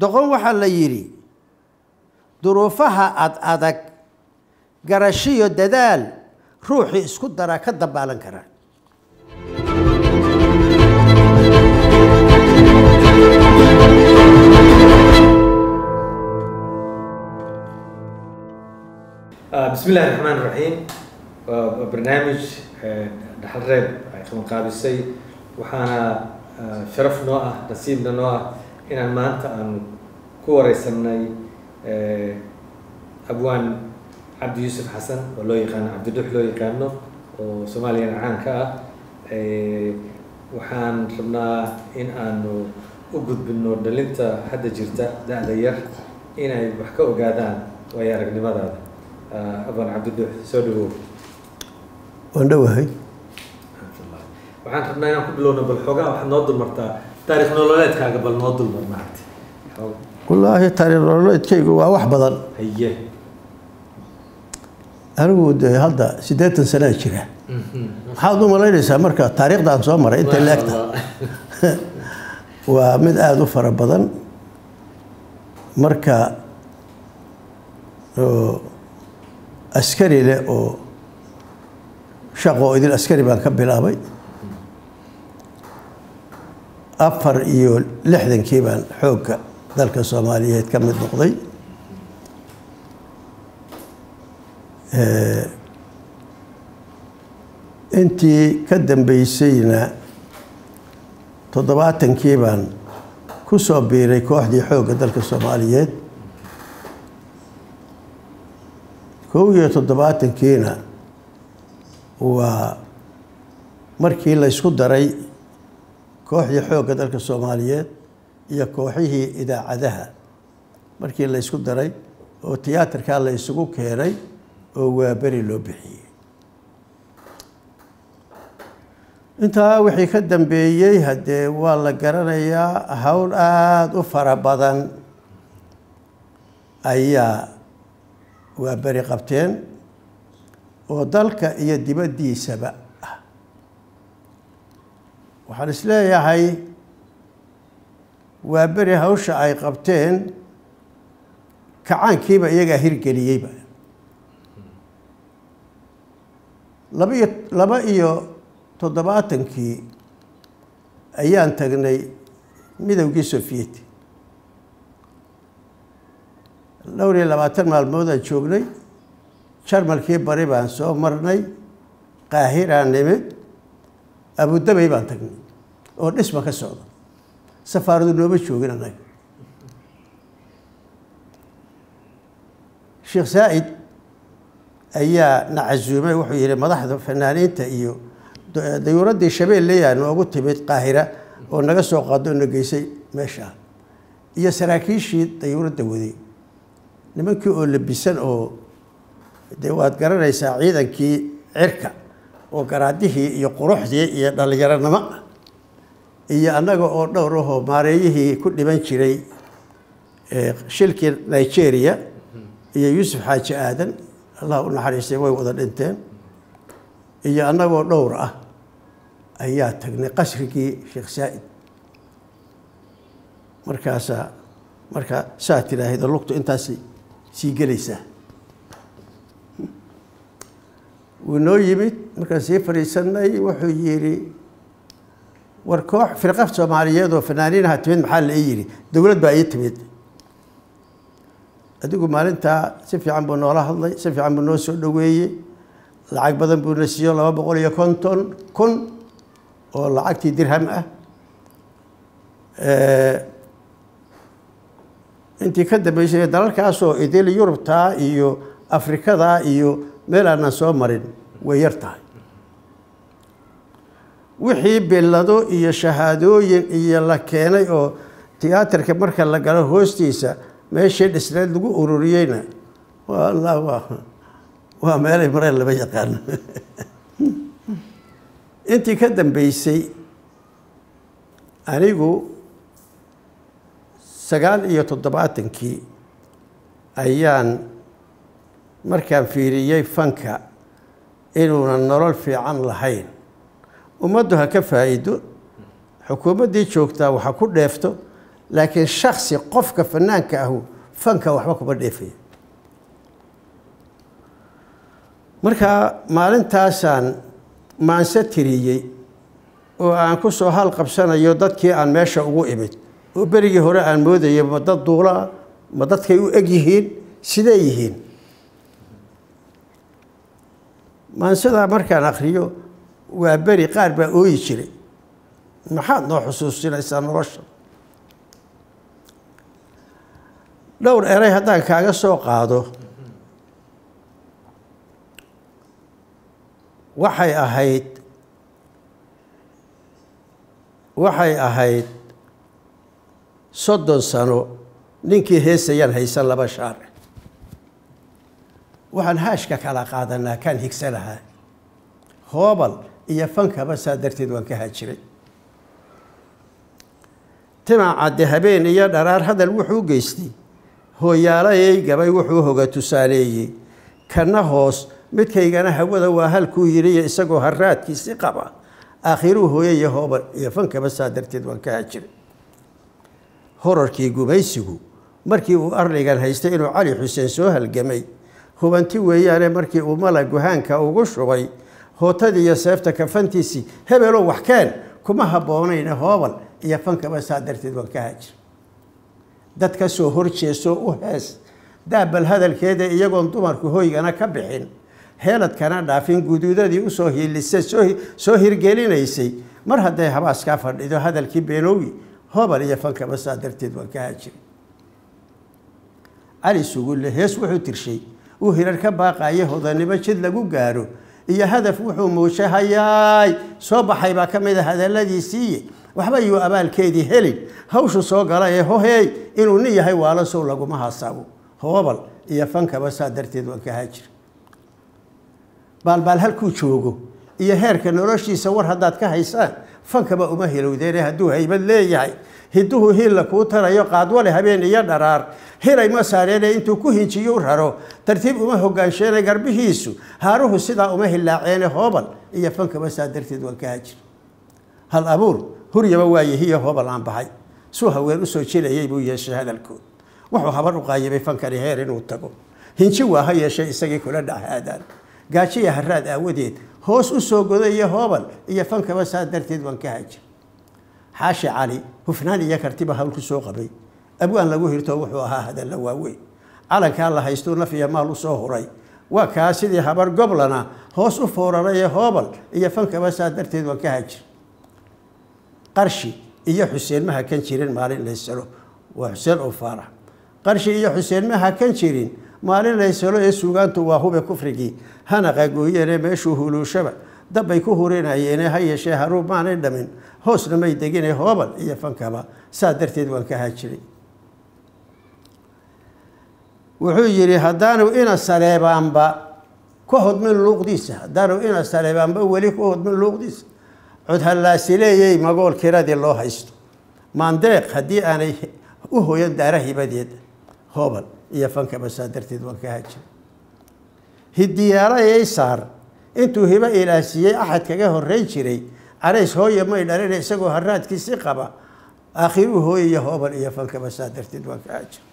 doqon waxaa la yidhi duruufaha ad adag garashiyo dadaal ruuxii isku daraa ka dambaalan karaa بسم الله الرحمن الرحيم برنامج dhaxal reeb ay qabanqaabisay waxaana sharaf noo ah nasiibna noo ah inaan maanta aan ku wareysanay abwaan cabdi yuusuf xasan oo loo yaqaano cabdidux loo yaqaano oo soomaaliyana caanka ah waxaan rabnaa in aanu u gudbino dhalinta hadda jirta da-da yar inay wax ka ogaadaan waayo aragnimadaada abwaan cabdidux soo dhawow waan dhowahay waxaan rabnaa inaan ku bilowno bal xoogaa waxaad noo dulmartaa taarikh nololeedkaaga bal noo dulmar maaragtay wallaahi taariikh nololeedkaygu waa wax badan haye anigu dee hadda siddeetan sanaa jira maxaad u malaynaysaa marka taariikhdan soo maray inta leegta waa mid aada u fara badan marka oo askari leh oo shaqo idin askari baan ka bilaabay afar iyo lixdankii baan xoogga dalka soomaaliyeed ka mid noqday intii ka dambeysayna toddobaatankii baan ku soo biiray kooxdii xoogga dalka soomaaliyeed kow iyo toddobaatankiina waa markii laysku daray kooxdii xoogga dalka soomaaliyeed iyo kooxihii idaacadaha markii laysku daray oo tiyaatarkaa la isugu keenay oo waaberi loo bixiyey intaa wixii ka dambeeyey haddee waa la garanayaa howl aada u fara badan ayaa waaberi qabteen oo dalka iyo dibaddiisaba ah waxaan isleeyahay waa beri hawsha ay qabteen kacaankiiba iyagaa hirgeliyeyba laba iyo laba iyo toddobaatankii ayaan tagnay midowgii sofiyeeti dhowr iyo labaatan maalmoodaan joognay jarmalkii bari baan soo marnay qaahiraan nimid abudabay baan tagnay oo dhisma ka socda safaaradu nooma joogin annaga sheekh saa'id ayaa na casuumay wuxuu yihi madaxda fanaaniinta iyo dayuuraddii shabeelleyaa noogu timid qaahira oo naga soo qaado na geysay meeshaa iyo saraakiishii dayuuradda waday nimankii oo labisan oo dee waad garanaysaa ciidankii cirka oo garaadihii iyo quruxdii iyo dhallinyaronimo iyo annaga oo dhowr ahoo maareeyihii ku dhiman jiray shilkii nigeria iyo yuusuf xaaji aadan allah u naxariistay way wada dhinteen iyo annagoo dhowr ah ayaa tagnay qasrigii sheekh saa'id markaasaa markaa saa tidhaahda lugtu intaasay sii gelaysaa wuu noo yimid markaan sii fadhiisanay wuxuu yidhi war koox firqa soomaaliyeed oo fanaaniinaha timid maxaa la ii yidhi dowlad baa ii timid adigu maalintaa si fiican buu noola hadlay si fiican buu noo soo dhoweeyey lacag badan buu na siiyo laba boqol iyo konton kun oo lacagtii dirham ah intii ka dambeysay dalalkaasoo idil yurubtaa iyo afrikadaa iyo meel aanan soo marin way yar tahay wixii billado iyo shahaadooyin iyo la keenay oo tiyaatarka marka la galo hoostiisa meeshii dhisneed lagu ururiyeyna waa allah waa waa meelay mareen lama yaqaano intii ka dambeysay anigu sagaal iyo toddobaatankii ayaan markaan fiiriyey fanka inuunan nolol fiican lahayn ummaddu ha ka faa'iido xukuumaddii joogtaa waxa ku dheefto laakiin shaksi qofka fanaanka ahu fanka waxba kuma dheefaya marka maalintaasaan maanse tiriyey oo aan ku soo hal qabsanayo dadkii aan meesha ugu imid oo berigii hore aan moodayay ma dad duulaa ma dadkay u eg yihiin sidee yihiin maansadaa markaan akriyo waa beri qaar baa ooyi jiray maxaad noo xusuusinaysaa nolosha dhowr eray haddaan kaaga soo qaado waxay ahayd waxay ahayd soddon sano ninkii heesayaan haysan laba shaar waxaan haashka kala qaadanaa kaan higsa lahaa hoobal iyo fankaba saa darteed waan ka haajiray timacadde habeen iyo dharaar hadal wuxuu geystay hooyaalayay gabay wuxuu hoga tusaaleeyey kana hoos midkaygana hawada waa halkuu yidhiyo isagoo haraadkiisi qaba aakhiruu hooye iyo hoobal iyo fankaba saa darteed waan ka haajiray horarkii gumaysigu markii uu arligan haystay inuu cali xuseen soo halgamay hubanti weeyaane markii uu mala guhaanka ugu shubay hootadii iyo seefta kafantiisii hebelow wax keen kuma habboonayne hoobal iyo fankaba saa darteed waan ka haajir dad ka soo horjeesoo u hees daabal hadalkeeda iyagoon dumarku hoygana ka bixin heeladkana dhaafin guduudadii usoo hiilisa soo hirgelinaysay mar hadday habaaskaa fadhido hadalkii beenoowi hoobal iyo fankaba saa darteed waan ka haajir cali sugulle hees wuxuu tirshay uu hirar ka baaqaye hodanimo jid lagu gaaro iyo hadaf wuxuu muushahayaay soo baxay baa ka mid a hadalladiisiiye waxba yuu abaalkeedii helin hawshu soo gala ee hoheey inuu nin yahay waalo sow laguma hasaabo hoobal iyo fankaba saa darteed waan ka haajir baalbaal halkuu joogo iyo heerka noloshiisa war haddaad ka haysaan fankaba uma hilowdeene hadduu haybad leeyahay hiduhu hiilla kuu tarayo qaadwale habeen iyo dharaar hilay ma saareene intuu ku hinjiyu raro tartiib uma hogaansheene garbihiisu haaruhu sidaa uma hillaaceene hoobal iyo fankaba saa darteed waan ka haajir hal abuur huryaba waayahiyo hoobal aan baxay suu haween usoo jilayay buu yeeshay hadalkood wuxuu habar u qaayibay fankani heer inuu tago hinji waa ha yeeshay isagii kula dhahaadaan gaajiya haraad aawadeed hoos u soo godaiyo hoobal iyo fankaba saa darteed waan ka haajir xaashi cali hufnaan iyo kartiba hawl ku soo qabay abwaan lagu hirto wuxuu ahaa hadalla waaweyn calankaa la haystuu naf iyo maal u soo huray waa kaa sidii habar goblana hoos u foorarayee hoobal iyo fankaba saa darteed waan ka haajir qarshi iyo xuseen ma hakan jirin maalin laysalo waa xuseen oo faarax qarshi iyo xuseen ma hakan jirin maalin laysalo ee suugaantu waa hube kufrigii hana qagooyeene meeshuu huluushaba dabbay ku hurinayeene ha yeeshee haruub maanay dhamin hoosna may degine hoobal iyo fankaba saa darteed waan ka haajiray wuxuu yidhi haddaanu ina saleebaanba ka hodmin luuqdiisa haddaanu ina saleebaanba weli ka hodmin luuqdiisa codhallaasileeyey magool kiradii loo haysto maandeeq haddii aanay u hoyan daara hibadeed hoobal iyo fankaba saa darteed waan ka haajiray hidiyaala saar intuu hibo ilaasiiyey axad kaga horreyn jiray carays hooye may dhalina isagoo haraadkiisi qaba aakhiruu hooye iyo hoobal iyo fankaba saa darteed waan ka haajiray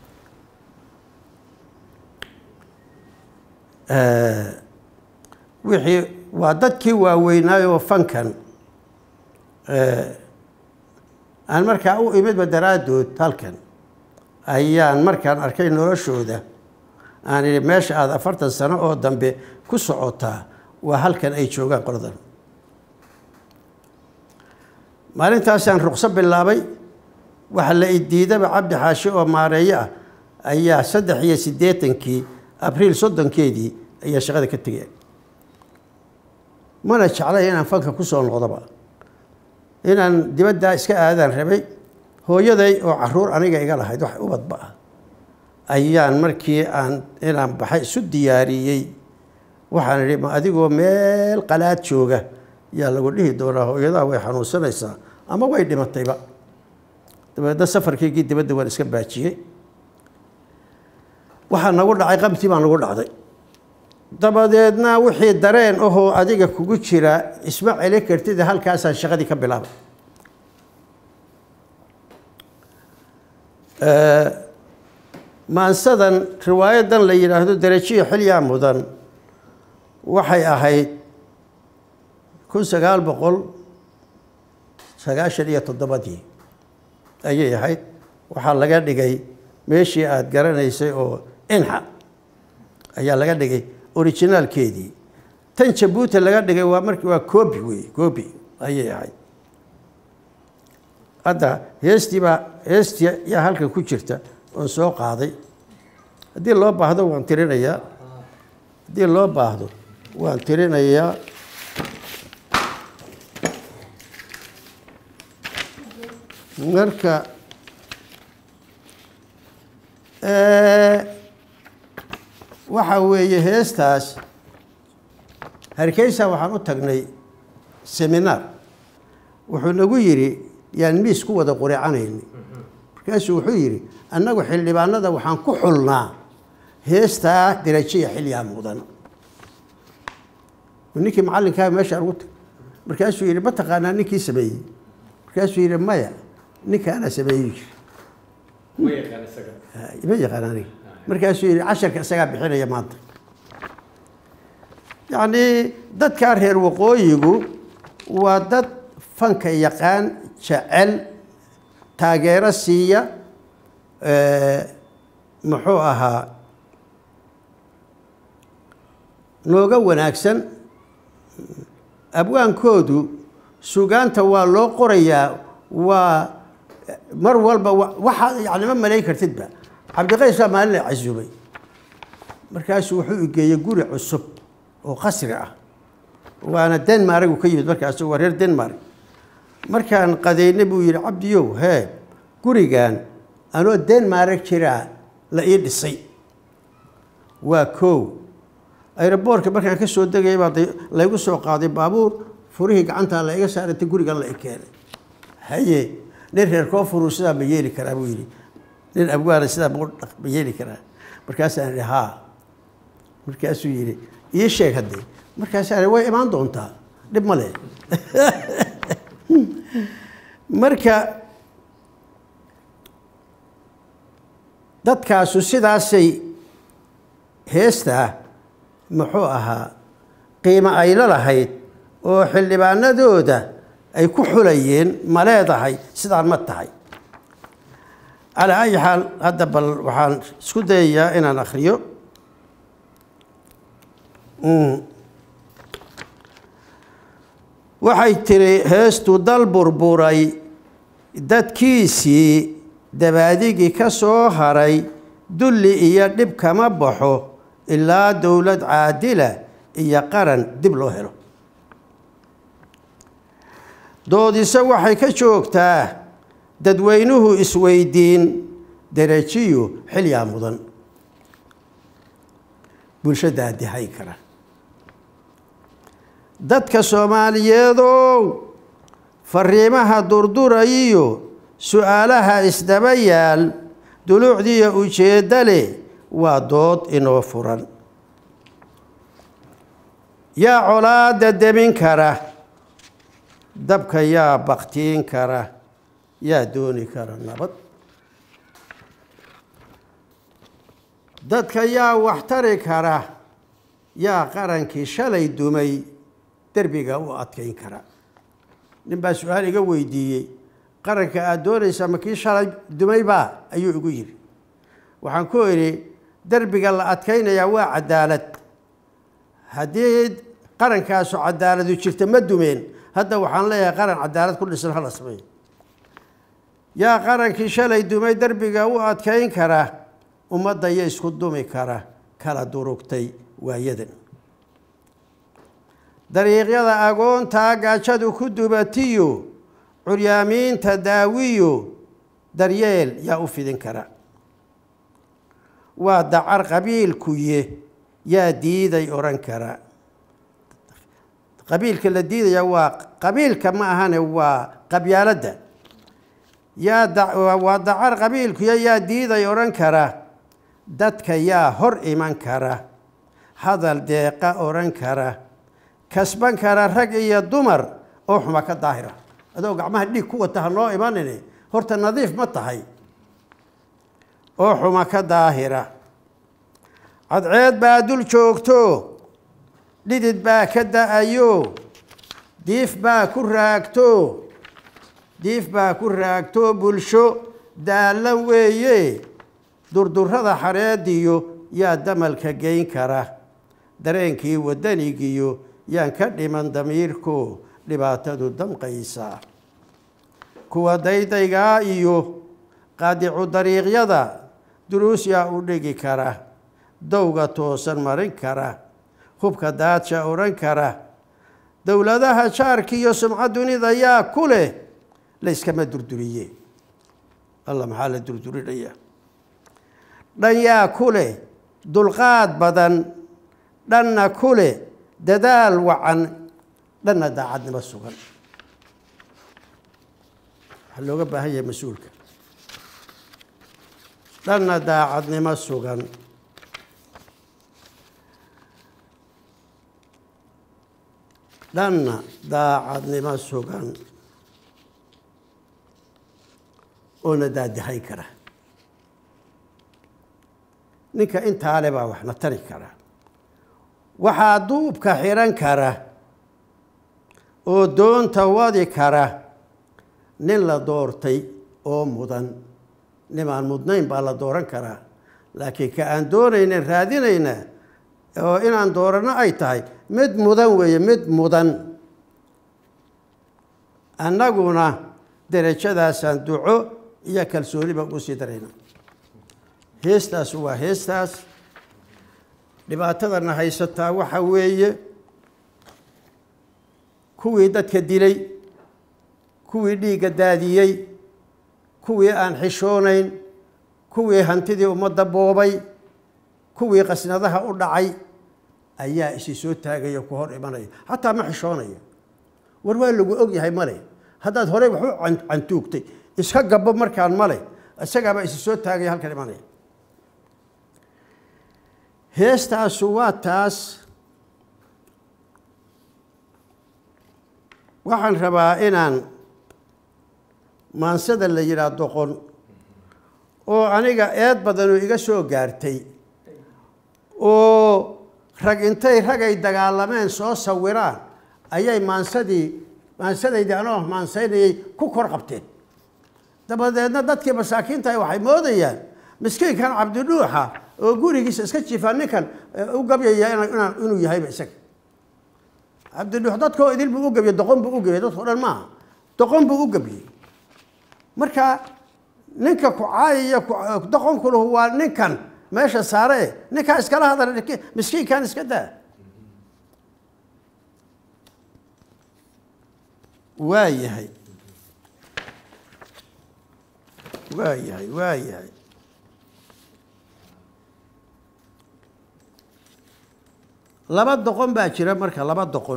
wixii waa dadkii waaweynaayoo fankan aan markaa u imidba daraaddood halkan ayaan markaan arkay noloshooda aan idhi meesha aada afartan sano oo dambe ku socotaa waa halkan ay joogaan qoladan maalintaasaan ruqso bilaabay waxaa la idiidaba cabdi xaashi oo maareeyo ah ayaa saddex iyo siddeetankii abriil soddonkeedii ayaa shaqada ka tegeen mana jeclay inaan fanka ku soo noqdoba inaan dibaddaa iska aadaan rabay hooyaday oo caruur aniga iga lahayd wax ubadba ah ayaan markii aan inaan baxay isu diyaariyey waxaan idhi ma adigoo meel qalaad jooga yaa lagu dhihi doonaa hooyadaa way xanuunsanaysaa ama way dhimatayba dabeedna safarkaygii dibadda waan iska baajiyey waxaa nagu dhacay qabtii baa nagu dhacday dabadeedna wixii dareen ahoo adiga kugu jira isma celi kartid halkaasaan shaqadii ka bilaabay maansadan riwaayadan la yidhaahdo derajiya xilyaa mudan waxay ahayd kun sagaal boqol sagaashan iyo toddobadii ayay ahayd waxaa laga dhigay meeshii aada garanaysay oo inxa ayaa laga dhigay originaalkeedii tan jabuuti laga dhigay waa marki waa coobi wey coobi ayay ahayd hadda heestii baa heestii yaa halkan ku jirta oon soo qaaday haddii loo baahdo waan tirinayaa haddii loo baahdo waan tirinayaa marka waxa weeye heestaas hargeysa waxaan u tagnay seminaar wuxuu nagu yidhi yaan miis ku wada quricanayni markaasuu wuxuu yidhi annagu xildhibaanada waxaan ku xulnaa heestaa derajiya xilyaa mudan ninkii macallinkaa meesha ugu tag markaasuu yidhi ma taqaanaa ninkii sameeyey markaasuu yidhi maya ninkaana sameeyey jir ma yaqaan isaga ma yaqaan aniga markaasuu yidhi casharka isagaa bixinaya maanta yacni dadkaa reer waqooyigu waa dad fanka yaqaan jecel taageero siiya muxuu ahaa nooga wanaagsan abwaankoodu sugaanta waa loo qorayaa waa mar walba waxa yani ma malayn kartidba cabdiqays baa maalin la casuumay markaasuu wuxuu igeeyey guri cusub oo qasri ah waana denmark ka yimid markaas waa reer denmark markaan qadaynay buu yidhi cabdiyow hee gurigan anoo denmark jiraa la ii dhisay waa kow aeroboortka markaan ka soo degaya baa laygu soo qaaday baabuur furihii gacantaa la iga saarantay gurigan la i keenay haye nin reer koonfuru sidaa ma yeeli karaa buu yidhi nin abwaana sidaa ma yeeli karaa markaasaan idhi haa markaasuu yidhi ii sheeg haddee markaasaan way imaan doontaa dhib ma leh marka dadkaasu sidaasay heestaa muxuu ahaa qiimo ay la lahayd oo xildhibaanadooda ay ku xulayeen ma leedahay sidaan ma tahay calaa ayi xaal hadda bal waxaan isku dayayaa inaan akhriyo waxay tiri heestu dal burburay dadkiisii dabaadigii ka soo haray dulli iyo dhib kama baxo ilaa dowlad caadila iyo qaran dib loo helo doodise waxay ka joogtaa dadweynuhu isweydiin derajiyo xilyaa mudan bulshada adihay kara dadka soomaaliyeedow fariimaha durdurayiyo su-aalaha isdaba yaal duluucdiiyo ujeedda leh waa dood inoo furan yaa colaada demin kara dabka yaa baktiin kara yaa dooni kara nabad dadka yaa waxtari kara yaa qarankii shalay dumay derbiga u adkayn kara nin baa su-aal iga weydiiyey qaranka aada doonaysaa ma kii shalay dumaybaa ayuu igu yidhi waxaan ku idhi derbiga la adkaynayaa waa cadaalad haddii qarankaasu cadaaladu jirta ma dumeen hadda waxaan leeyahay qaran cadaalad ku dhisan hala sameey yaa qarankii shalay dumay derbiga u adkayn kara ummadda yo isku dumi kara kala durugtay waayadan dariiqyada agoontaa gaajadu ku dubatiyo curyaamiinta daawiyo daryeel yaa u fidin kara waa dacar qabiilkuye yaa diiday odhan kara qabiilka la diidaya waa qabiilka ma ahane waa qabyaaladda yaa waa dacar qabiilkuye yaa diiday odhan kara dadka yaa hor iman kara hadal deeqa odhan kara kasban kara rag iyo dumar oo xuma ka daahira adoo gacmaha dhiig ku wata ha noo imanine horta nadiif ma tahay oo xuma ka daahira cadceed baa dul joogto dhidid baa ka da-ayo diif baa ku raagto diif baa ku raagto bulsho daallan weeye durdurrada xareediyo yaa damalka geyn kara dareenkii waddanigiyo yaan ka dhiman damiirko dhibaatadu damqaysa kuwa daydaygaa iyo qaadicu dariiqyada duruus yaa u dhigi kara dowga toosan marin kara hubka daadsha odhan kara dowladaha jaarka iyo sumca dunida yaa ku leh layskama durduriye alla maxaa la durdurinaya dhan yaa ku leh dulqaad badan dhanna ku leh dadaal wacan dhanna daacadnimo sugan waxaa looga baahan yahay mas-uulka dhanna daacadnimo sugan dhanna daacadnimo sugan oona daadahayn kara ninka intaa le baa waxna tari kara waxaa duubka xihan kara oo doonta wadi kara nin la doortay oo mudan nimaan mudnayn baa la dooran karaa laakiin ka aan doonaynan raadinayna oo inaan dooranno ay tahay mid mudan weeye mid mudan annaguna derajadaasaan duco iyo kalsooniba ugu sii darayna heestaas waa heestaas dhibaatadana haysataa waxa weeye kuwii dadka dilay kuwii dhiigga daadiyey kuwii aan xishoonayn kuwii hantidii ummadda boobay kuwii qasnadaha u dhacay ayaa isi soo taagaya ku hor imanaya xataa ma xishoonaya war waa lagu og yahay male haddaad horey wax u cantuugtay iska gabo markaan male isagaabaa isi soo taagaya halkan imanaya heestaasu waa taas waxaan rabaa inaan maansada la yidhaah doqon oo aniga eed badanoo iga soo gaartay oo rag intay ragay dagaalameen soo sawiraan ayay maansadii maansadaydii anoo maansaynayay ku kor qabteen dabadeedna dadkii masaakiintahi waxay moodayaan miskiinkan cabdidhuuxa oo gurigiisa iska jiifaa ninkan u gabyaya inuu yahayba isaga cabdidhuux dadkoo idil buu u gabyey doqon buu u gabyey dadkao dhan maaha doqon buu u gabyey marka ninka ku caayaya doqonkulahu waa ninkan meesha saare e ninkaa iskala hadal miskiinkan iska daa waa yahay waa yahay waa yahay laba doqon baa jira marka laba doqon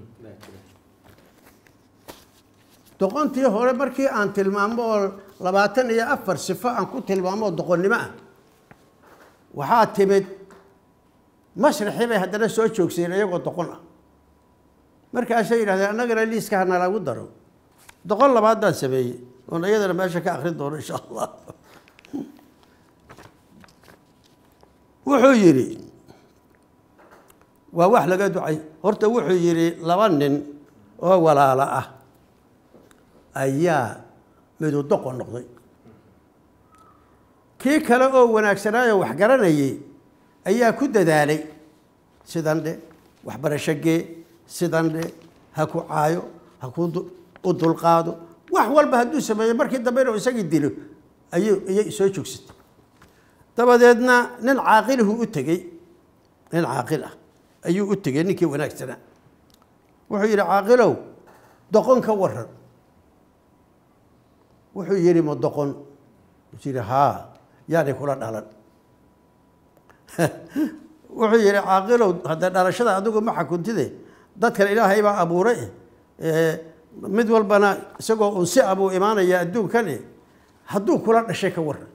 doqontii hore markii aan tilmaamo oo labaatan iyo afar sifo aan ku tilmaamo oo doqonnimo ah waxaa timid masraxii bay haddana soo joogsadeen iyagoo doqon ah markaasay yidhahdeen annagana liiska hana lagu daro doqon labaad baan sameeyey oon iyadana meesha ka akrin doono insha allah wuxuu yidhi waa wax laga ducay horta wuxuu yidhi laba nin oo walaalo ah ayaa midu doqon noqday kii kale oo wanaagsanaayo wax garanayay ayaa ku dadaalay sidan dhe waxbarasho gee sidan dhe ha ku caayo ha ku u dulqaado wax walba hadduu sameeyo markii dambe inuu isagii dilo ayuu iyay soo joogsatay dabadeedna nin caaqilahu u tegey nin caaqil ah ayuu u tegey ninkii wanaagsanaa wuxuu yidhi caaqilow doqon ka waran wuxuu yidhi ma doqon wuxuu yidhi haa yaanay kula dhalan wuxuu yidhi caaqilow haddee dhalashada adigu ma xakuntide dadkan ilaahay baa abuuray mid walbana isagoo unsi a buu imaanaya adduunkani hadduu kula dhashay ka waran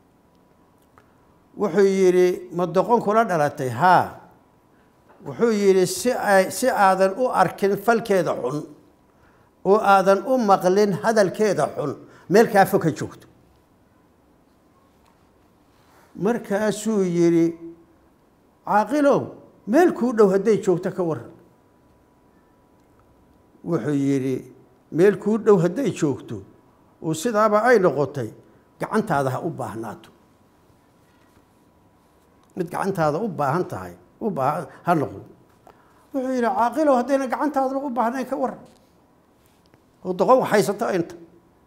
wuxuu yidhi ma doqon kula dhalatay haa wuxuu yidhi si ay si aadan u arkin falkeeda xun oo aadan u maqlin hadalkeeda xun meel kaafo ka joogto markaasuu yidhi caaqilow meel kuu dhow hadday joogto ka waran wuxuu yidhi meel kuu dhow hadday joogto oo sidaaba ay noqotay gacantaada ha u baahnaato mid gacantaada u baahan tahay u baahan ha noqdo wuxuu yidhi caaqilow haddayna gacantaadaba u baahnayn ka waran oo doqon waxhaysato inta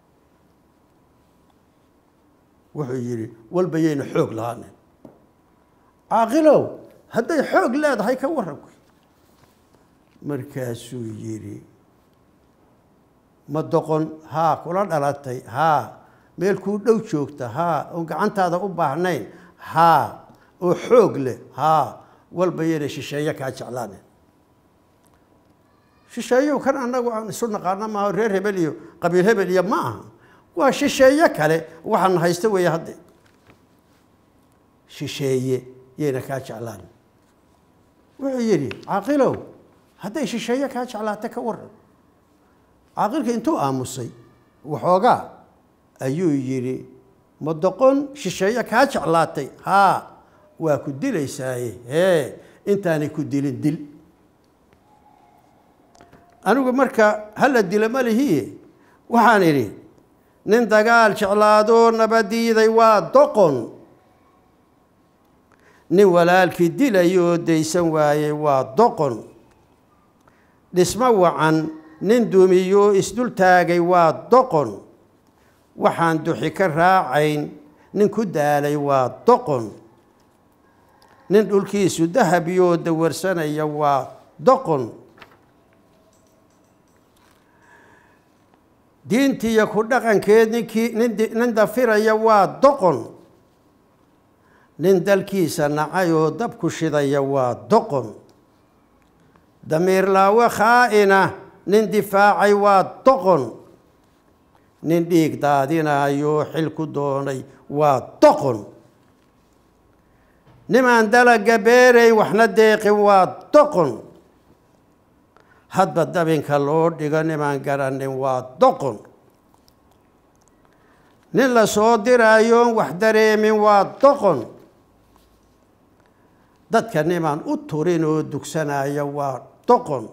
wuxuu yidhi walba yayna xoog lahaanen caaqilow hadday xoog leedahay ka waran markaasuu yidhi ma doqon haa kula dhalatay haa meel kuu dhow joogta haa oon gacantaada u baahnayn haa oo xoog leh haa walba yayna shisheeye kaa jeclaanen shisheeyow kan annagu aan isu naqaano maaha reer hebel iyo qabiil hebel iyo ma aha waa shisheeye kale waxaana haysta weeye hadde shisheeye yayna kaa jeclaan wuxuu yidhi caaqilow hadday shisheeye kaa jeclaata ka waran caaqilka intuu aamusay waxoogaa ayuu yidhi ma doqon shisheeye kaa jeclaatay haa waa ku dilaysaaye hee intaanay ku dilin dil anigu marka hala dila ma lihiye waxaan idhi nin dagaal jeclaadoo nabadiiday waa doqon nin walaalkii dilayoo daysan waayey waa doqon dhismo wacan nin dumiyoo isdul taagay waa doqon waxaan duxi ka raacayn nin ku daalay waa doqon nin dhulkiisu dahabiyoo dawarsanaya waa doqon diintiiyo ku dhaqankeed ninkii nin dafiraya waa doqon nin dalkiisa nacay oo dabku shidaya waa doqon damiirlaawe khaa'ina nin difaacay waa doqon nin dhiig daadinayoo xil ku doonay waa doqon nimaan dalaga beeray waxna deeqin waa doqon hadba dabinka loo dhigo nimaan garanin waa doqon nin la soo diraayoon wax dareemin waa doqon dadka nimaan u turin oo dugsanaya waa doqon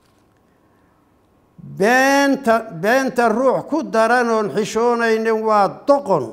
beenta beenta ruux ku daran oon xishoonaynin waa doqon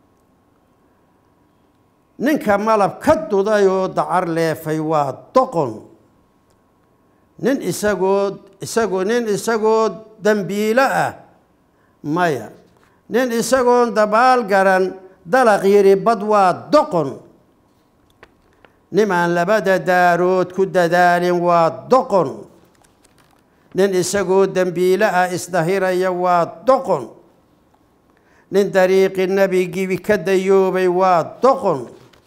ninka malab ka duday oo dacar leefay waa doqon nin isagoo isagoo nin isagoo dambiilo ah maya nin isagoon dabaal garan dalaq yidhi bad waa doqon nimaan labada daarood ku dadaalin waa doqon nin isagoo dembiilo ah isdahiraya waa doqon nin dariiqi nebigii ka dayoobay waa doqon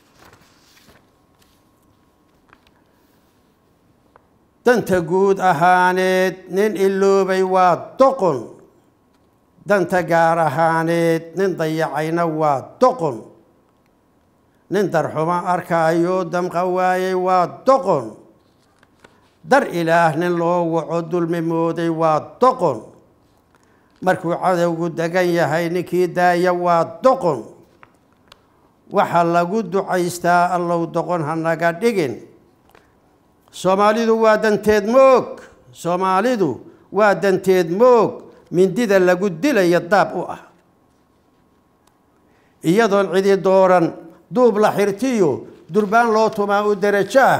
danta guud ahaaneed nin iloobay waa doqon danta gaar ahaaneed nin dayacayna waa doqon nin darxuma arkaayo damqa waayey waa doqon dar ilaah nin loo waco dulmi mooday waa doqon markuu cadowgu degan yahay ninkii daaya waa doqon waxaa lagu ducaystaa allow doqon ha naga dhigin soomaalidu waa danteed moog soomaalidu waa danteed moog mindida lagu dilaya daab u ah iyadoon cidi dooran duub la xirtiyo durbaan loo tumaa u derajo ah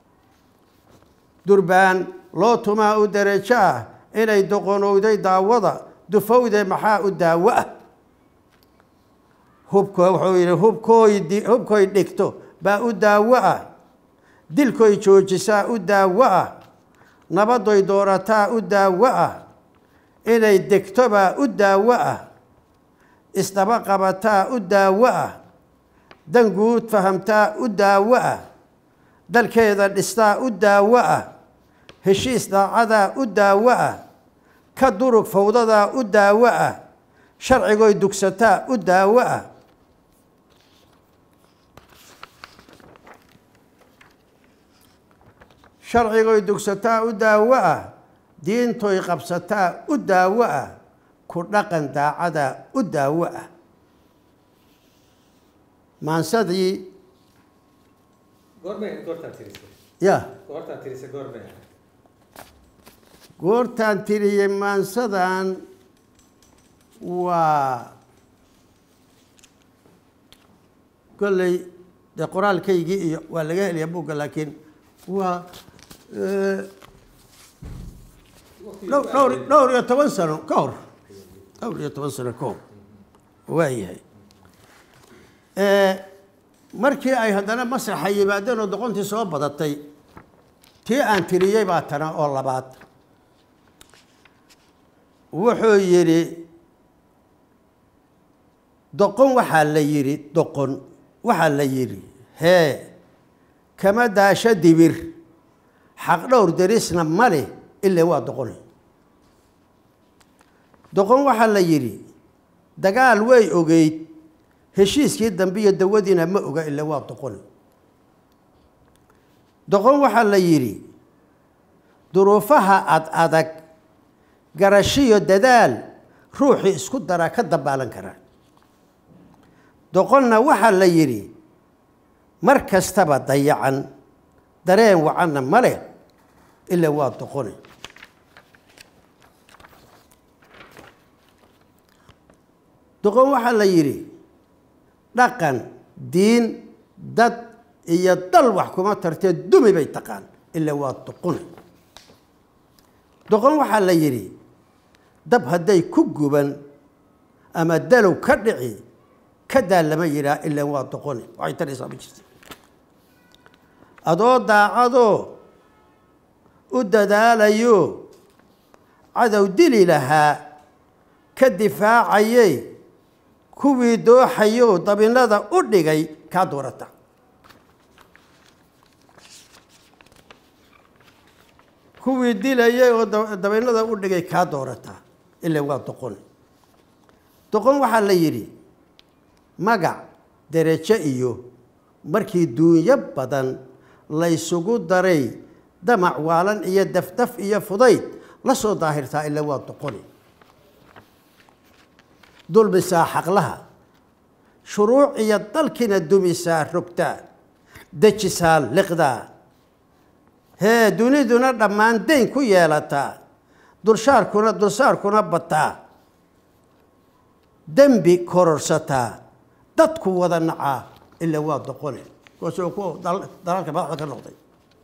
durbaan loo tumaa u derajo ah inay doqonowday daawada dufowde maxaa u daawo ah hubko wuxuu yidhi hubkooy hubkoy dhigto baa u daawo ah dilkoy joojisaa u daawo ah nabadoy doorataa u daawo ah inay degto baa u daawo ah isdaba qabataa u daawo ah dan guud fahamtaa u daawo ah dalkeeda dhistaa u daawo ah heshiis daacadaa u daawo ah ka durug fawdadaa u daawo ah sharcigoy dugsataa u daawo ah sharcigoy dugsataa u daawo ah diintoy qabsataa u daawo ah ku dhaqan daacadaa u daawo ah maansadii goormay goortaa tirisay ya goortaa tirisay goormay goortaan tiriyey maansadan waa kolley dee qoraalkaygii iyo waa laga helayaa buugga laakiin waa eh, dhowr dhowr dhowr iyo toban sano ka hor dhowr iyo toban sano ka hor waayahay markii ay haddana masraxa yimaadeen oo doqontii soo badatay tii aan tiriyey baa tana oo labaad wuxuu yidhi doqon waxaa la yidhi doqon waxaa la yidhi hee kama daasho dibir xaq dhowr derisna ma leh ilaa waa doqone doqon waxaa la yidhi dagaal way ogeyd heshiiskii dambe iyo dawadiina ma oga ilaa waa doqone doqon waxaa la yidhi duruufaha ad adag garashiyo dadaal ruuxii isku daraa ka dabaalan karaa doqonna waxaa la yidhi mar kastaba dayacan dareen wacanna ma leh ilaa waa doqone doqon waxaa la yidhi dhaqan diin dad iyo dal wax kuma tartee dumi bay taqaan ilaa waa doqone doqon waxaa la yidhi dab hadday ku guban ama dalow ka dhici kadaa lama yidhaah ilaa waa doqone waxay taraysaa ma jirta adoo daacadoo u dadaalayo cadow dili lahaa ka difaacayey kuwii dooxayo dabinada u dhigay kaa doorata kuwii dilayay oo dabinada u dhigay kaa doorata ilaa waa doqon doqon waxaa la yidhi magac derejo iyo markii duunyo badan laysugu daray damac waalan iyo dafdaf iyo fudayd la soo daahirtaa ilaa waa doqoni dulmisaa xaqlaha shuruuc iyo dalkiina dumisaa rogtaa dejisaa liqdaa hee duniduna dhammaan dayn ku yeelataa dulshaarkuna dulsaarkuna bataa dembi kororsataa dadku wada nacaa ilaa waa doqone kuwaasoo kuwa dalaalka madaxda ka noqday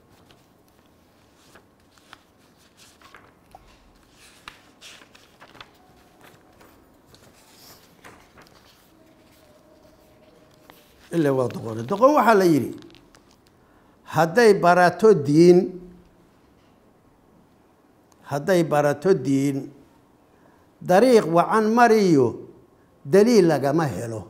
ilaa waa doqone doqon waxaa la yidhi hadday barato diin hadday barato diin dariiq wacan mariyo daliil lagama helo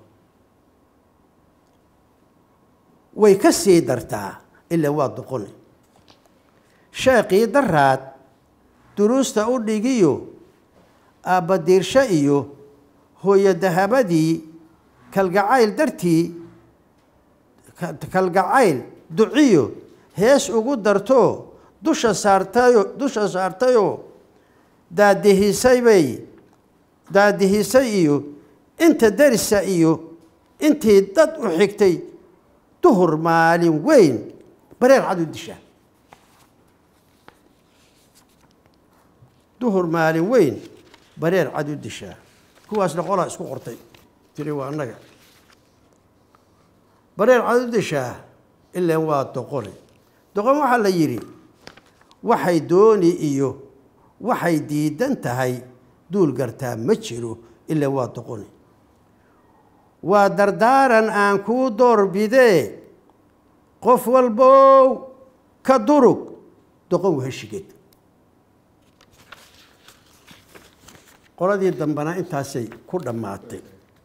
way ka sii dartaa ilaa waa doqone sheekii daraad duruusta u dhigiyo aabbadiirsho iyo hooyo dahabadii kalgacayl dartii kalgacayl duciyo hees ugu darto dusha saartayo dusha saartayoo daadihisay bay daadihisay iyo inta darisa iyo intii dad u xigtay duhur maalin weyn bareer cad u dishaa duhur maalin weyn bareer cad u dishaa kuwaasna qolaa isku qortay tiri waa annaga bareer cad u dishaa ilaan waa doqone doqon waxaa la yidhi waxay dooni iyo waxay diidan tahay duul gartaa ma jiro ilaa waa doqone waa dardaaran aan kuu doorbidee qof walbow ka durug doqon waheshigeed qoladii dambena intaasay ku dhammaatay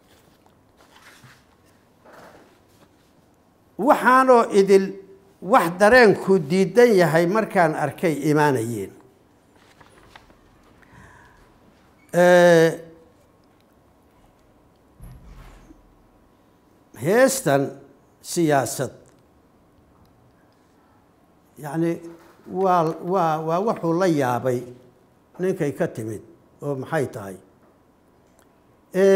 waxaanoo idil wax dareenku diidan yahay markaan arkay imaanayeen heestan siyaasad yacni waa waa waa wuxuu la yaabay ninkay ka timid oo maxay tahay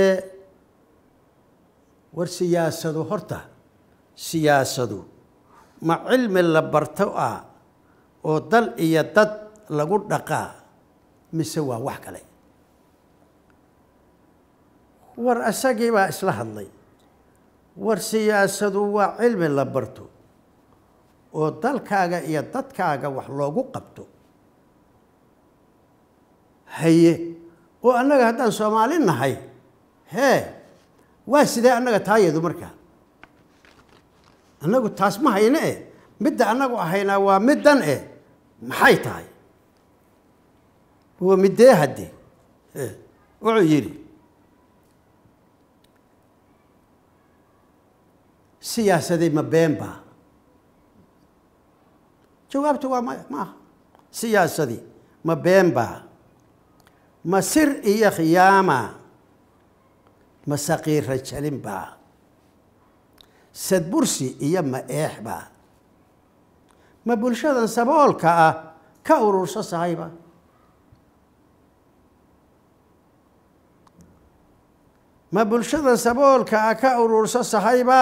war siyaasadu horta siyaasadu ma cilmi la barto ah oo dal iyo dad lagu dhaqaa mise waa wax kale war isagii baa isla hadlay war siyaasadu waa cilmi la barto oo dalkaaga iyo dadkaaga wax loogu qabto haye oo annaga haddaan soomaali nahay hee waa sidee annaga taayadu markaa annagu taas ma hayne eh midda annagu ahaynaa waa middan eh maxay tahay waa middee hadde wuxuu yidhi siyaasadii ma been baa jawaabtu waa maya maaha siyaasadii ma been baa ma sir iyo khiyaama ma saqiira jalin baa sadbursi iyo ma eex baa ma bulshadan saboolka ah ka ururso sahayba ma bulshadan saboolka ah ka ururso sahayba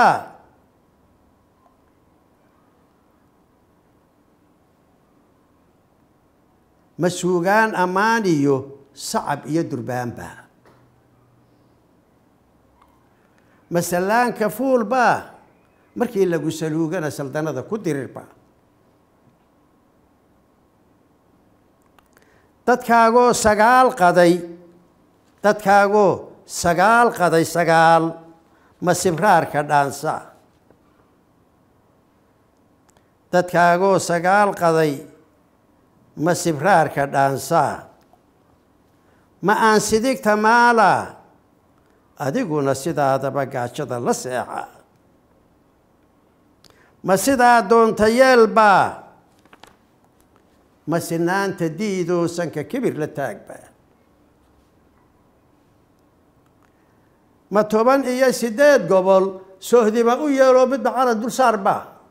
ma suugaan ammaan iyo sacab iyo durbaanba ma sallaanka fuulba markii lagu saluugana saldanada ku dirirba dadkaagoo sagaal qaday dadkaagoo sagaal qaday sagaal ma sibraarka dhaansa dadkaagoo sagaal qaday ma sibraarka dhaansaa ma aan sidigta maala adiguna sidaadaba gaajada la seexa ma sidaa doonta yeelba ma sinaanta diidoo sanka kibir la taagba ma toban iyo siddeed gobol sohdima u yeeloo midba calan dul saarba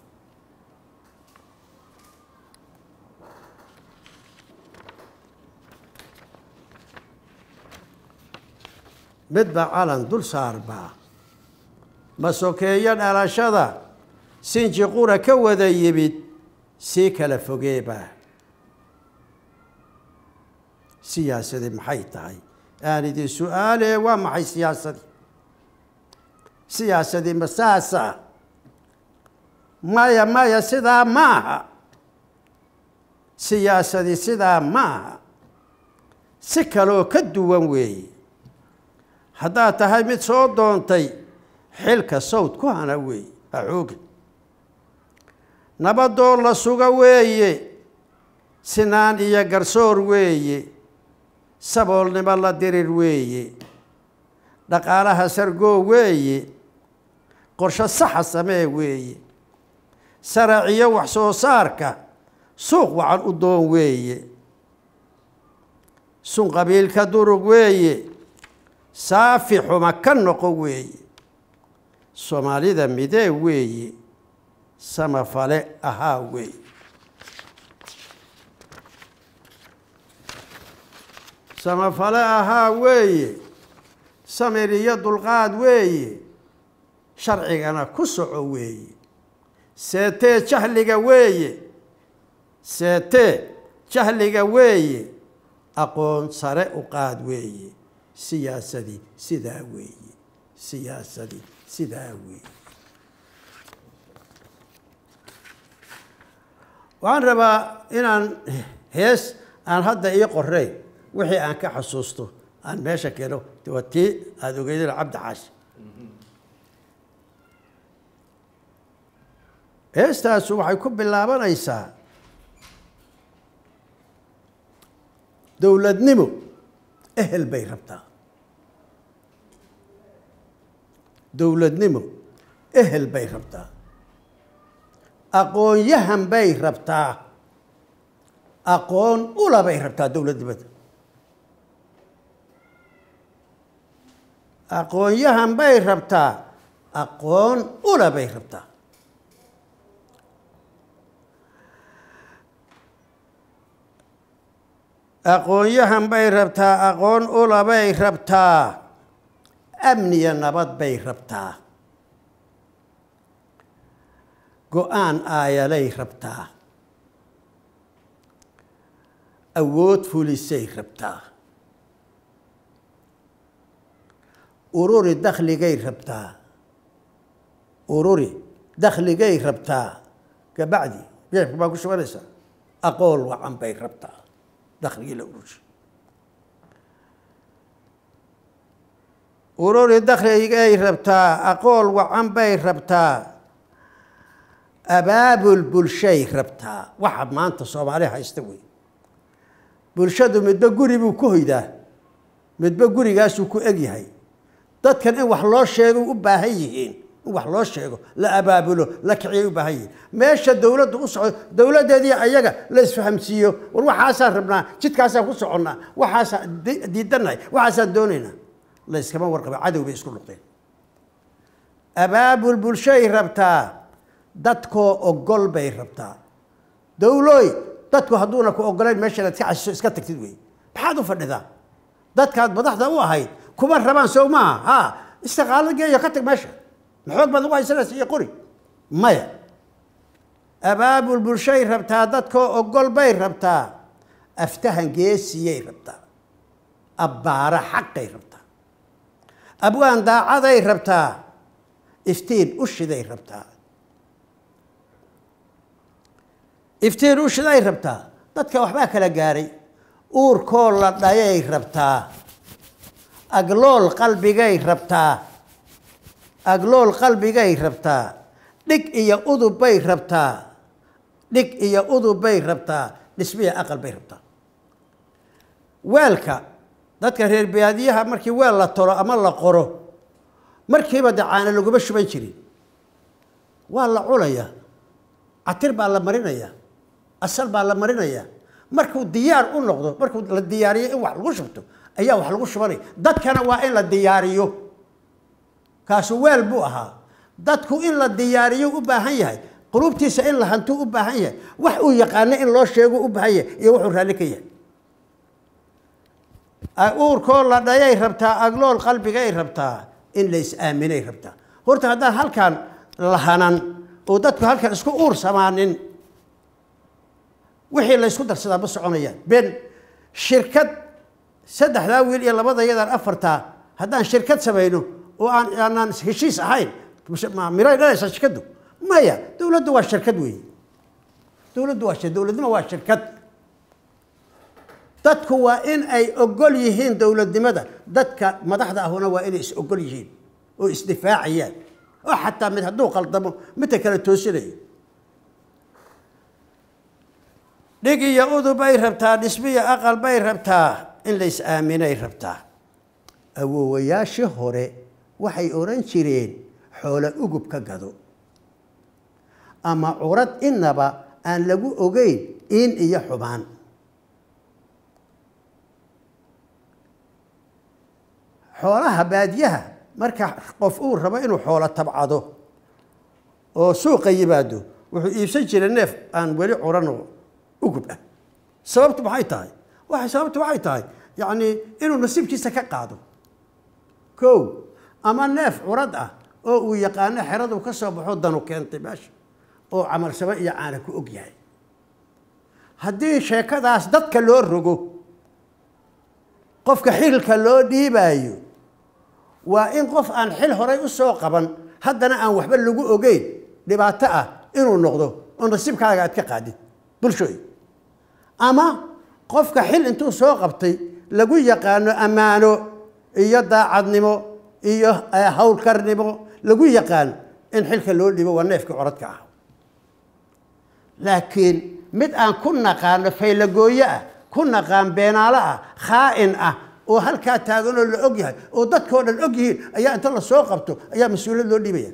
midba calan dul saarba ma sokeeyo dhalashada sinji qura ka wada yimid sii kala fogeeba siyaasadii maxay tahay aan idin su-aalee waa maxay siyaasadii siyaasadii ma saasa maya maya sidaa ma aha siyaasadii sidaa ma aha si kaloo ka duwan weeye haddaad tahay mid soo doontay xilka sawd ku hana weeye axooga nabadoo la suga weeye sinaan iyo garsoor weeye saboolnimo la dirir weeye dhaqaalaha sargoo weeye qorsho saxa samee weeye saraciyo wax soo saarka suuq wacan u doon weeye sun qabiilka durug weeye saafi xuma ka noqo weeye soomaalida midee weeye samafale ahaa weeye samafale ahaa weeye samir iyo dulqaad weeye sharcigana ku soco weeye seetee jahliga weeye seetee jahliga weeye aqoon sare u qaad weeye siyaasadii sidaa weeye siyaasadii sidaa weeye waxaan rabaa inaan hees aan hadda ii qoreyn wixii aan ka xasuusto aan meesha keeno waa tii aada ogeydeen cabdi xaashi heestaasu waxay ku bilaabanaysaa dowladnimo ehel bay rabtaa dowladnimo ehel bay rabtaa aqoon-yahan bay rabtaa aqoon ula bay rabtaa dowladnimada aqoon-yahan bay rabtaa aqoon ula bay rabtaa aqoon-yahan bay rabtaa aqoon ula bay rabtaa amniya nabad bay rabtaa go-aan aayalay rabtaa awood fulisay rabtaa ururi dakhligay rabtaa ururi dakhligay rabtaa kabacdi beebka baa ku shubanaysaa aqool wacan bay rabtaa dakhligii la urusha ururi dakhligay rabtaa aqool wacan bay rabtaa abaabul bulshay rabtaa waxa maanta soomaali haysta wey bulshadu midba guri buu ku hoydaa midba gurigaasuu ku egyahay dadkan in wax loo sheego u baahan yihiin in wax loo sheego la abaabulo la kiciyay u baahan yihiin meesha dowladdu u socdo dowladdeedii ayaga la isfahamsiiyo war waxaasaan rabnaa jidkaasaan ku soconnaa waxaasaan diidannahay waxaasaan doonaynaa la iskama warqaba cadow bay isku noqdeen abaabul bulshay rabtaa dadkoo ogol bay rabtaa dowlooy dadku hadduuna ku ogolayn meesha inaad ka casiso iska tagtid wey maxaad u fadhidaa dadkaad madaxda u ahayd kuma rabaan sow maaha ha istiqaalo geeyo ka tag meesha maxoog baad ugu haysanaysa iyo qori maya abaabul bulshay rabtaa dadkoo ogol bay rabtaa aftahan geesiyay rabtaa abbaara xaqay rabtaa abwaan daacaday rabtaa iftiin ushiday rabtaa iftiin ushiday rabtaa dadka waxbaa kala gaaray uurkoo la dhayay rabtaa aglool qalbigay rabtaa aglool qalbigay rabtaa dhig iyo udub bay rabtaa dhig iyo udub bay rabtaa dhismiya aqal bay rabtaa weelka dadka reer baadiyaha markii weel la tolo ama la qoro markiiba dacaana laguma shuban jirin waa la culayaa catir baa la marinayaa asal baa la marinayaa markuu diyaar u noqdo markuu la diyaariyo in wax lagu shubto ayaa wax lagu shubanaya dadkana waa in la diyaariyo kaasu weel buu ahaa dadku in la diyaariyo u baahan yahay qulubtiisa in la hantuu u baahan yahay wax uu yaqaano in loo sheego u baahan yahay iyo wuxuu raalli ka yahay uurkoo la dhayay rabtaa aglool qalbigay rabtaa in la is-aaminay rabtaa horta haddaan halkaan lahanan oo dadku halkan isku uur samaanin wixii la ysku darsadaa ma soconayaan ben shirkad saddexdaa wiil iyo labada yadaan afartaa haddaan shirkad samayno oo aan aanaan heshiis ahayn miray dhalaysaa shirkaddu maya dowladdu waa shirkad weeye dowladdu waa dowladnimo waa shirkad dadku waa in ay ogol yihiin dowladnimada dadka madaxda ahuna waa inay is ogol yihiin oo isdifaacayaan oo xataa mid hadduu qaldamo midka kale toosinayo dhig iyo udub bay rabtaa dhismiya aqal bay rabtaa in la is-aaminay rabtaa awoowayaashii hore waxay odhan jireen xoolo ugub ka gado ama curad innaba aan lagu ogeyn in iyo xubaan xoolaha baadiyaha marka qof uu rabo inuu xoolo tabcado oo suuqa yimaado wuxuu iibsan jiray neef aan weli curanoo ugub ah sababtu maxay tahay waxay sababtu waxay tahay yacni inuu nasiibkiisa ka qaado kow ama neef curad ah oo uu yaqaano xeradu ka soo baxo danu keentay meesha oo camalsamo iyo caana ku og yahay haddii sheekadaas dadka loo rogo qofka xilka loo dhiibaayo waa in qof aan xil horay u soo qaban haddana aan waxba lagu ogeyn dhibaato ah inuu noqdo oo nasiibkaaga aad ka qaadid bulshooy ama qofka xil intuu soo qabtay lagu yaqaano ammaano iyo daacadnimo iyo howlkarnimo lagu yaqaan in xilka loo dhibo waa neefkii coradka ah laakiin mid aan ku naqaano faylagooye ah ku naqaan beenaalo ah khaa'in ah oo halkaa taaganoo la og yahay oo dadkao dhan og yihiin ayaa inta la soo qabto ayaa mas-uuliyad loo dhiibaya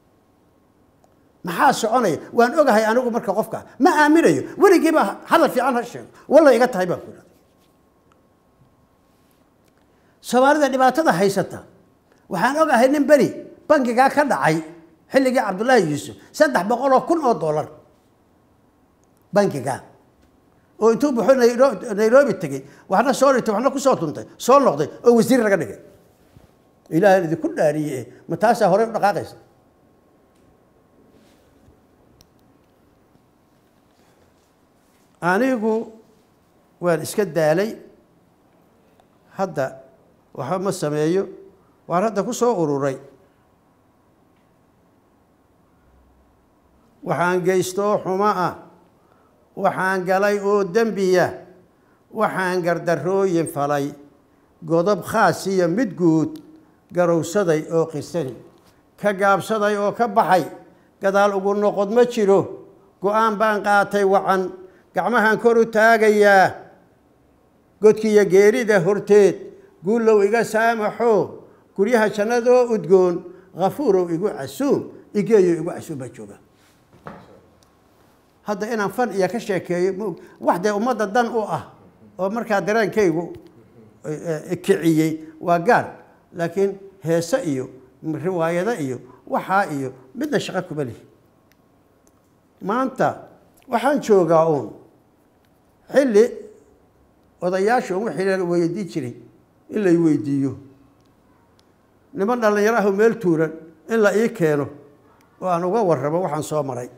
maxaa soconaya waan ogahay anigu marka qofka ma aaminayo weligiiba hadal fiican ha sheego walla iga tahay baan ku idhahda soomaalida dhibaatada haysata waxaan ogahay nin beri bangigaa ka dhacay xilligii cabdullaahi yuusuf saddex boqol oo kun oo dollar bangigaa oo intuu buxo nairobi tegey waxna soo dhigtay waxna kusoo tuntay soo noqday oo wasiir laga dhigay ilaahan idinku dhaariye ma taasaa horey u dhaqaaqaysa anigu waan iska daalay hadda waxba ma sameeyo waan hadda ku soo ururay waxaan geysto oo xumo ah waxaan galay oo dembiya waxaan gardarooyin falay godob khaas iyo mid guud garowsaday oo qirsani ka gaabsaday oo ka baxay gadaal ugu noqod ma jiro go-aan baan qaatay wacan gacmahan kor u taagayaa godkiiyo geerida horteed guullow iga saamaxo guryaha jannadoo udgoon khafuurow igu casuum igeeyo igu casuum baa jooga hadda inaan fan iyo ka sheekeeyo maog wax dee ummadda dan u ah oo markaa dareenkaygu kiciyey waa gaar laakiin heese iyo riwaayado iyo waxaa iyo midna shaqo kuma lihi maanta waxaan joogaa uun xilli odayaasha un wixii la weydiin jiray in lay weydiiyo niman dhallinyaro ahu meel tuuran in la ii keeno oo aan uga warramo waxaan soo maray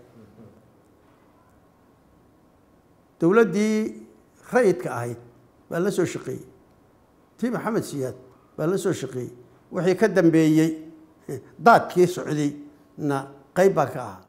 dowladdii rayidka ahayd baan la soo shaqeeyey tii maxamed siyaad baan la soo shaqeeyey wixii ka dambeeyey daadkii socday na qayb baan ka ahaa